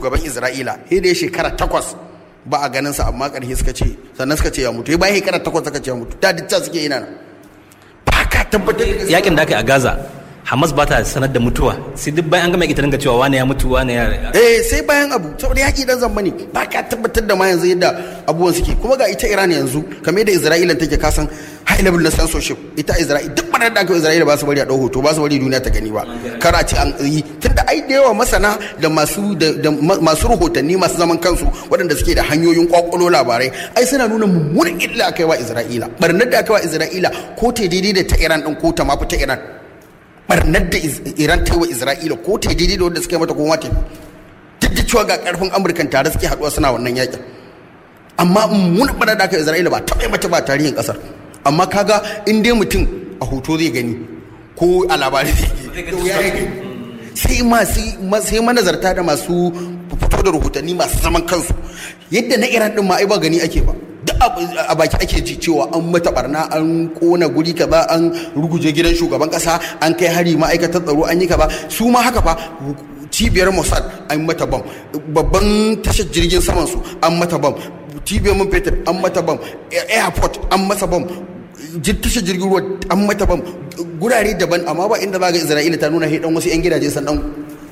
shugaban isra'ila sai da ya shekara takwas ba a ganin sa amma ƙarshe suka ce sannan suka ce ya mutu bayan shekara takwas suka ce ya mutu da duk suke yi nan ba ka tabbatar da yakin da aka yi a gaza hamas ba ta sanar da mutuwa sai duk bayan an gama ita dinga cewa wane ya mutu wane ya eh sai bayan abu saboda yaki dan zamba ne ba ka tabbatar da ma yanzu yadda abubuwan suke kuma ga ita iran yanzu kamar yadda isra'ila take kasan high level na censorship ita isra'ila duk banar da aka isra'ila ba su bari a ɗau hoto ba su bari duniya ta gani ba kar a ce an yi tunda ai da yawa masana da masu da masu rahotanni masu zaman kansu waɗanda suke da hanyoyin kwakwalo labarai ai suna nuna mummunan illa aka yi wa isra'ila barnar da aka yi wa isra'ila ko ta daidai da ta iran din ko ta mafi ta iran barnar da iran ta yi wa isra'ila ko ta daidai da wanda suka yi mata kuma ta duk da cewa ga karfin amurkan tare suke haɗuwa suna wannan yakin amma mun barnar da aka yi isra'ila ba taɓa mata ba tarihin ƙasar amma kaga in dai mutum a hoto zai gani ko a labari zai gani sai masu sai manazarta da masu fito da rahotanni masu zaman kansu yadda na iran din ma ai ba gani ake ba duk a baki ake ji cewa an mata barna an kona guri kaza an ruguje gidan shugaban kasa an kai hari ma'aikatar tsaro an yi kaza su ma haka fa cibiyar mossad an mata bam babban tashar jirgin saman su an mata bam cibiyar man fetur an mata bam airport an masa bam tashar jirgin ruwa an mata bam gurare daban amma ba inda za ga isra'ila ta nuna haidan wasu 'yan gidaje san dan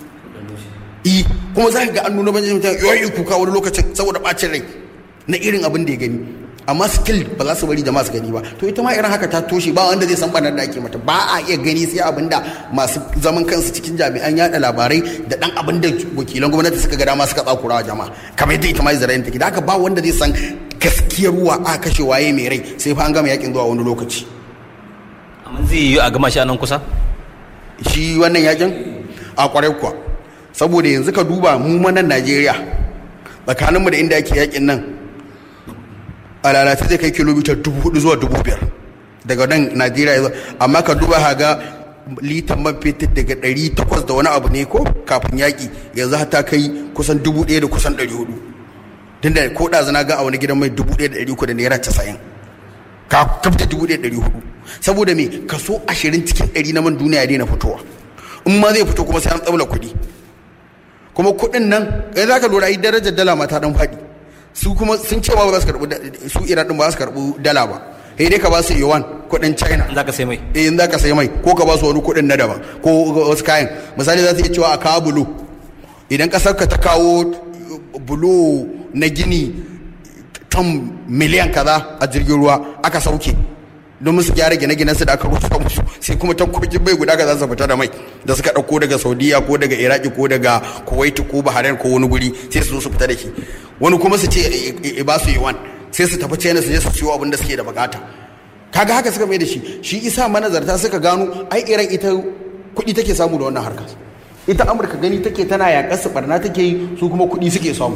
i kuma za ka ga an nuna banjin mutum yoyi kuka wani lokacin saboda bacin rai na irin abin da ya gani amma still ba za su bari jama'a su gani ba to ita ma irin haka ta toshe ba wanda zai san banar da ake mata ba a iya gani sai abin da masu zaman kansu cikin jami'an yada labarai da dan abin da wakilan gwamnati suka ga dama suka tsakura wa jama'a kamar yadda ita ma Isra'ila take da haka ba wanda zai san gaskiyar ruwa a kashe waye mai rai sai fa an gama yakin zuwa wani lokaci amma zai yi a gama shi a nan kusa shi wannan yakin a kwarai kuwa saboda yanzu ka duba mu manan Najeriya tsakaninmu da inda ake yakin nan a lalata zai kai kilomita dubu hudu zuwa dubu biyar daga nan najeriya yanzu amma ka duba haga litan man fetur daga ɗari takwas da wani abu ne ko kafin yaƙi yanzu ta kai kusan dubu ɗaya da kusan ɗari hudu tun da ko ɗazu na ga a wani gidan mai dubu ɗaya da ɗari uku da naira casa'in ka kafta dubu ɗaya da ɗari hudu saboda me kaso ashirin cikin ɗari na man duniya ya daina fitowa in ma zai fito kuma sai an tsabla kuɗi kuma kuɗin nan yanzu za ka lura ai darajar dala ma ta ɗan faɗi su kuma sun ce ba za su karɓi su iran din ba za su karɓi dala ba sai dai ka ba su yuan kuɗin china za ka sai mai eh in za ka sai mai ko ka ba su wani kuɗin na daban ko wasu kayan misali za su iya cewa a kawo bulo idan ƙasar ka ta kawo bulo na gini ton miliyan kaza a jirgin ruwa aka sauke domin su gyara gine-ginen su da aka rusa musu sai kuma tankokin bai guda ka za su fita da mai da suka ɗauko daga saudiya ko daga iraki ko daga kuwait ko bahrain ko wani guri sai su zo su fita da shi wani kuma su ce ba su yi wan sai su tafi china su je su siyo abin da suke da bukata kaga haka suka mai da shi shi isa manazarta suka gano ai iran ita kuɗi take samu da wannan harkar ita amurka gani take tana yaƙar su barna take yi su kuma kuɗi suke samu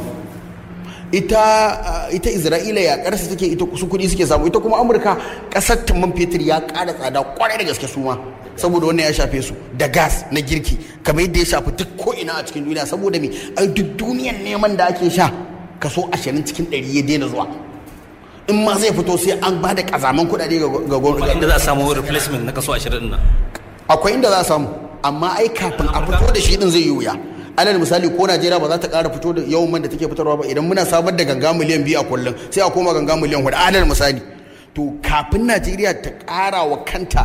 ita ita isra'ila yaƙar su take ita su kuɗi suke samu ita kuma amurka ƙasar man fetur ya ƙara tsada kwarai da gaske su ma saboda wannan ya shafe su da gas na girki kamar yadda ya shafi duk ko ina a cikin duniya saboda me ai duk duniyan neman da ake sha kaso ashirin cikin ɗari ya daina zuwa in ma zai fito sai an ba da kazaman kuɗaɗe ga gwamnati inda za a samu replacement na kaso 20 din nan akwai inda za a samu amma ai kafin a fito da shi din zai yi wuya alal misali ko najeriya ba za ta ƙara fito da yawan man da take fitarwa ba idan muna samar da ganga miliyan biyu a kullum sai a koma ganga miliyan hudu alal misali to kafin najeriya ta ƙara wa kanta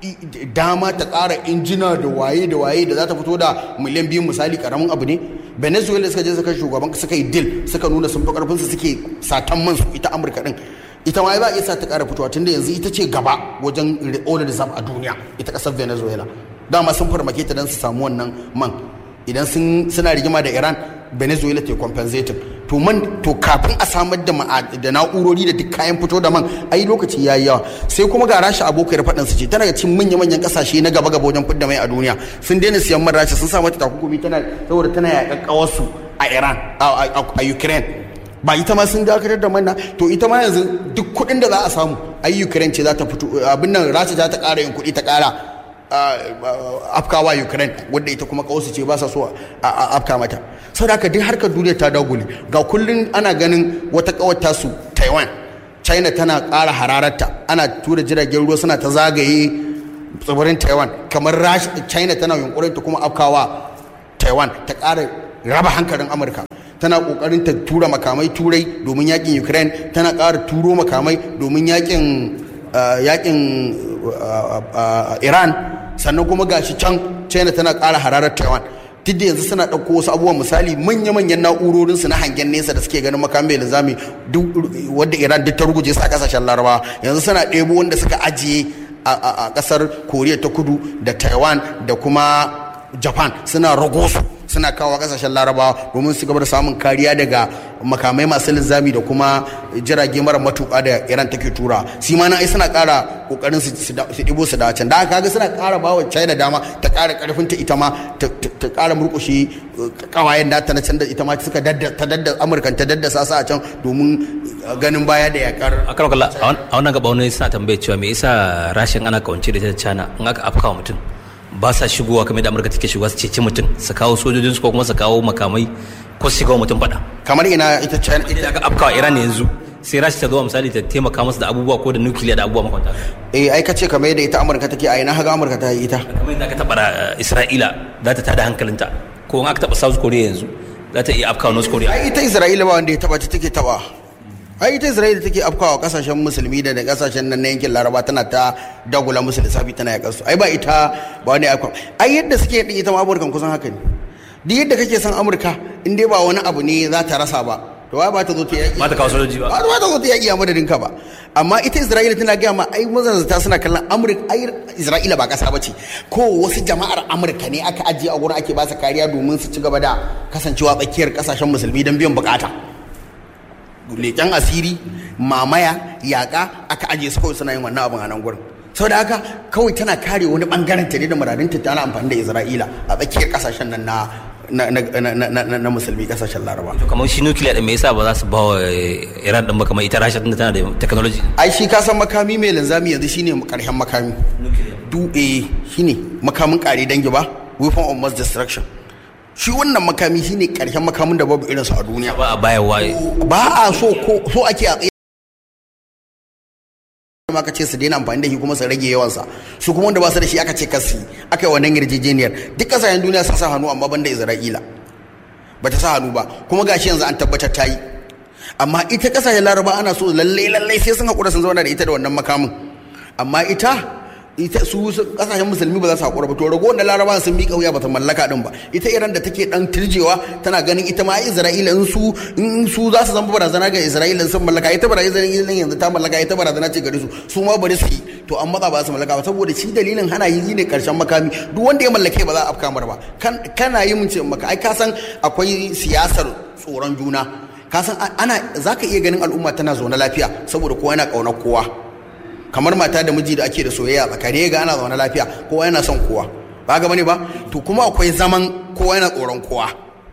dama ta ƙara injina da waye da waye da za ta fito da miliyan biyu misali karamin abu ne venezuela suka je suka shugaban suka yi deal suka nuna sun fi karfin su suke satan man su ita amurka din ita ma ba iya sa ta ƙara fitowa tunda yanzu ita ce gaba wajen oil reserve a duniya ita ƙasar venezuela dama sun farmake ta don su samu wannan man idan suna rigima da iran venezuela ta compensating to man to kafin a samar da da na'urori da duk kayan fito da man ai lokaci yayi yawa sai kuma ga rasha abokiyar faɗin su ce tana ga cikin manya manyan kasashe na gaba gaba wajen fidda mai a duniya sun daina siyan man rasha sun sa mata takunkumi tana saboda tana yaƙaƙƙawar su a iran a ukraine ba ita ma sun dakatar da manna to ita ma yanzu duk kuɗin da za a samu ai ukraine ce za ta fito abin nan rasha za ta ƙara yin kuɗi ta ƙara afkawa ukraine wadda ita kuma kawasu ce ba sa so a afka mata saboda haka duk harkar duniya ta dagule ga kullum ana ganin wata kawata su taiwan china tana ƙara hararta ana tura jiragen ruwa suna ta zagaye tsibirin taiwan kamar china tana yunkurin ta kuma afkawa taiwan ta ƙara raba hankalin amurka tana kokarin ta tura makamai turai domin yakin ukraine tana ƙara turo makamai domin yakin yakin iran sannan kuma gashi can china tana ƙara hararar taiwan duk da yanzu suna ɗauko wasu abubuwan misali manya-manyan na'urorinsu na hangen nesa da suke ganin makamai linzami wadda iran duk ta ruguje su a kasashen larabawa yanzu suna ɗebo wanda suka ajiye a ƙasar koriya ta kudu da taiwan da kuma japan suna rago su suna kawo kasashen larabawa domin su gaba da samun kariya daga makamai masu linzami da kuma jirage mara matuƙa da iran take tura shi ma ai suna ƙara ƙoƙarin su ɗibo su da can da kaga suna ƙara bawa china dama ta ƙara ƙarfin ta ita ma ta ƙara murƙushe ƙawayen da ta na can da ita ma suka dadda ta dadda amurkan ta daddasa su a can domin ganin baya da yakar a kan kalla a wannan gaba wani suna tambaye cewa me yasa rashin ana kawance da ta china in aka afka mutum ba sa shigowa kamar da amurka take shigowa su ceci mutum su kawo sojojin su ko kuma su kawo makamai ko su shiga mutum fada kamar ina ita china ita aka afkawa iran yanzu sai rashi ta zo misali ta taimaka musu da abubuwa ko da nukiliya da abubuwa makwanta eh ai kace kamar yadda ita amurka take a ina haga amurka ta yi ita kamar yadda aka taba isra'ila za ta tada hankalinta ko in aka taba south korea yanzu za ta iya afkawa north korea ai ita isra'ila ba wanda ya taba ta take taba ai ita isra'ila take afkawa kasashen musulmi da kasashen nan na yankin laraba tana ta dagula musu lissafi tana ya kasu ai ba ita ba wani afkawa ai yadda suke din ita ma amurkan kusan haka ne duk yadda kake son amurka in dai ba wani abu ne za ta rasa ba to wai ba ta zo ta yaki ba ta kawo sojoji ba ba ta zo ta yaki a madadin ka ba amma ita isra'ila tana gaya ma ai mazanzata suna kallon amurka ai isra'ila ba kasa ba ce ko wasu jama'ar amurka ne aka ajiye a gurin ake ba su kariya domin su ci gaba da kasancewa tsakiyar kasashen musulmi don biyan bukata leƙen asiri mamaya yaƙa aka ajiye su kawai suna yin wannan abin a nan gurin sau da haka kawai tana kare wani bangaren ta ne da muradinta tana amfani da isra'ila a tsakiyar kasashen nan na na musulmi kasashen laraba to kamar shi nukiliya din me yasa ba za su ba wa iran din ba kamar ita rasha tunda tana da technology ai shi ka san makami mai linzami yanzu shine karshen makami du eh shine makamin kare dangi ba weapon of mass destruction shi wannan makami shine karshen makamin da babu irinsa a duniya ba a bayarwa ba a so ko so ake a tsaye ma aka ce su daina amfani da shi kuma su rage yawansa su kuma wanda ba su da shi aka ce kasi aka yi wannan yarjejeniyar duk kasashen duniya sun sa hannu amma ban da isra'ila ba ta sa hannu ba kuma gashi yanzu an tabbatar ta yi amma ita kasashen laraba ana so lallai lallai sai sun haƙura sun zauna da ita da wannan makamin amma ita ita su kasashen musulmi ba za su haƙura ba to rago na laraba sun miƙa wuya ba ta mallaka din ba ita iran da take dan tirjewa tana ganin ita ma isra'ila in su in su za su zama barazana ga isra'ila sun mallaka ita barazana yanzu ta mallaka ita barazana ce gare su su ma bari su yi to an matsa ba su mallaka ba saboda shi dalilin hana yi ne karshen makami duk wanda ya mallake ba za a afka mar ba kana yi mun ce maka ai ka san akwai siyasar tsoron juna ka san ana zaka iya ganin al'umma tana zaune lafiya saboda kowa yana ƙaunar kowa kamar mata da miji da ake da soyayya tsakani ga ana zaune lafiya kowa yana son kowa ba ga bane ba to kuma akwai zaman kowa yana tsoron kowa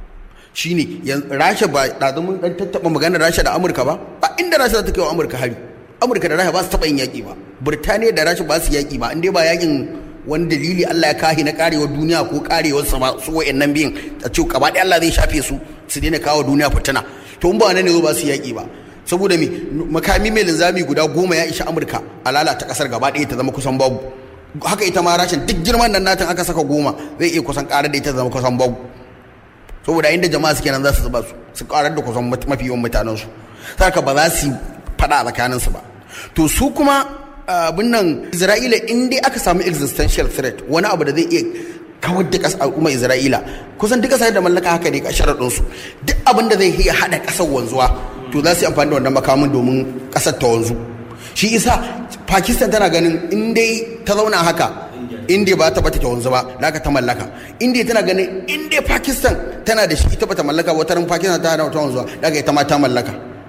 shine rasha ba da mun dan tattaba maganar rasha da amurka ba ba inda rasha za ta kai wa amurka hari amurka da rasha ba su taba yin yaki ba burtaniya da rasha ba su yaki ba inda ba yakin wani dalili Allah ya kahi na karewar duniya ko karewar sama su wayannan biyun a ce gaba ɗaya Allah zai shafe su su daina kawo duniya fitina to in ba nan ne zo ba su yaki ba saboda me makami mai linzami guda goma ya isha amurka a lalata kasar gaba ɗaya ta zama kusan babu haka ita ma rashin duk girman nan natin aka saka goma zai iya kusan karar da ita zama kusan babu saboda inda jama'a suke nan za su zuba su su karar da kusan mafi yawan mutanen su saka ba za su faɗa a tsakanin su ba to su kuma abin nan isra'ila in dai aka samu existential threat wani abu da zai iya kawar da ƙasar al'ummar isra'ila kusan duk ƙasar da mallaka haka ne sharaɗin su duk abin da zai iya haɗa ƙasar wanzuwa to za su yi amfani da wannan makamin domin ƙasar ta wanzu shi isa pakistan tana ganin in dai ta zauna haka india ba ta bata ta wanzu ba da ta mallaka india tana ganin in dai pakistan tana da shi ita bata mallaka wata ran pakistan ta hana ta wanzuwa da ita ma ta mallaka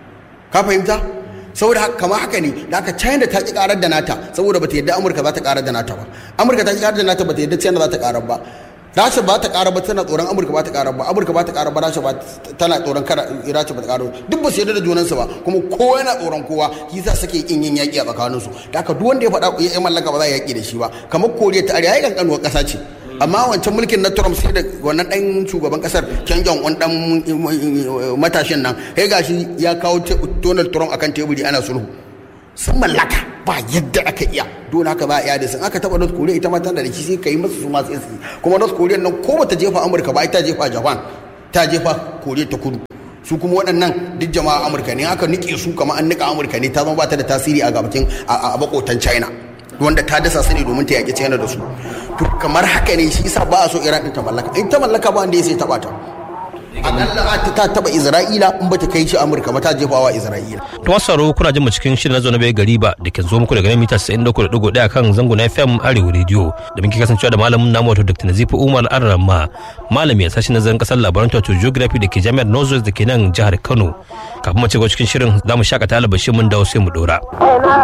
ka fahimta saboda kamar haka ne da aka china ta ki karar da nata saboda bata yadda amurka za ta karar da nata ba amurka ta ki karar da nata bata yadda china za ta karar ba rasha ba ta karar ba tana tsoron amurka ba ta karar ba amurka ba ta karar ba rasha ba tana tsoron kara rasha ba ta karar duk ba su yadda da junansu ba kuma kowa yana tsoron kowa shi sa suke kin yin yaki a tsakaninsu da haka duk wanda ya faɗa ya mallaka ba za a yaki da shi ba kamar koriya ta arewa ya kankanuwar ƙasa ce amma wancan mulkin na Trump sai da wannan ɗan shugaban ƙasar Kim Jong Un ɗan matashin nan sai gashi ya kawo Donald Trump akan teburi ana sulhu sun mallaka ba yadda aka iya dole haka za a iya da sun aka taɓa North Korea ita ma tana da shi sai ka yi masa su masu yasi kuma North Korea nan ko bata jefa Amurka ba ita jefa Japan ta jefa Korea ta kudu su kuma waɗannan duk jama'a amurka ne aka nike su kamar an nika amurka ne ta zama ba ta da tasiri a gabatin a bakotan china wanda ta dasa su ne domin ta yaƙi china da su to kamar haka ne shi yasa ba a so iran ɗin ta mallaka in ta mallaka ba wanda ya sai taɓa ta akalla ta taba isra'ila in bata kai shi amurka ba ta jefawa isra'ila to masaro kuna jin mu cikin shirin nazo na bai gari ba da ke zo muku daga mita 93.1 kan zango na fm arewa radio da muke kasancewa da malamin namu wato dr nazifu umar arrama malami a sashen nazarin kasar labaran wato geography da ke jami'ar northwest da ke nan jihar kano kafin mu ci cikin shirin za mu shakata albashin mun dawo sai mu dora